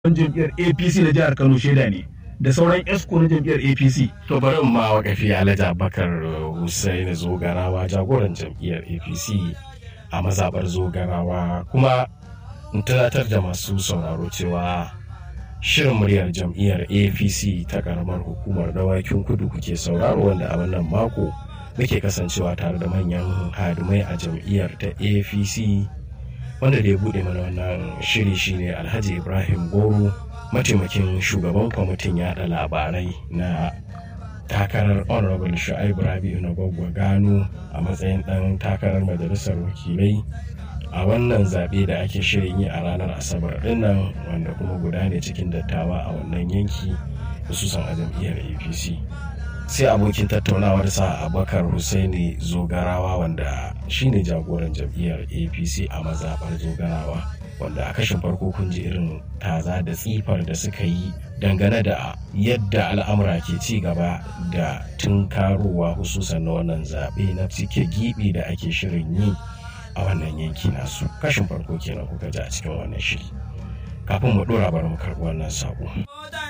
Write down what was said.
jam'iyyar apc na jihar kano shaida ne da sauran esco na jam'iyyar apc to bari in ma wakafi alhaji abubakar hussein zogarawa jagoran jam'iyyar apc a mazabar zogarawa kuma in tunatar da masu sauraro cewa shirin muryar jam'iyyar apc ta karamar hukumar dawakin kudu kuke sauraro wanda a wannan mako muke kasancewa tare da manyan hadimai a jam'iyyar ta apc wanda da ya bude mana wannan shiri shine alhaji ibrahim goro mataimakin shugaban kwamitin yada labarai na takarar honorable shu'aibu rabi'u na gwagwa gano a matsayin dan takarar majalisar wakilai a wannan zaɓe da ake shirin yi a ranar asabar dinnan wanda kuma guda ne cikin dattawa a wannan yanki hususan a jam'iyyar apc sai abokin tattaunawar sa abubakar husaini zogarawa wanda shine jagoran jam'iyyar apc a mazaɓar zogarawa wanda a kashin farko kun ji irin taza da tsifar da suka yi dangane da yadda al'amura ke ci gaba da tunkarowa hususan na wannan zaɓe na cike gibi da ake shirin yi a wannan yanki nasu kashin farko kenan kuka ji a cikin wannan shiri kafin mu ɗora bari mu karɓi wannan saƙo.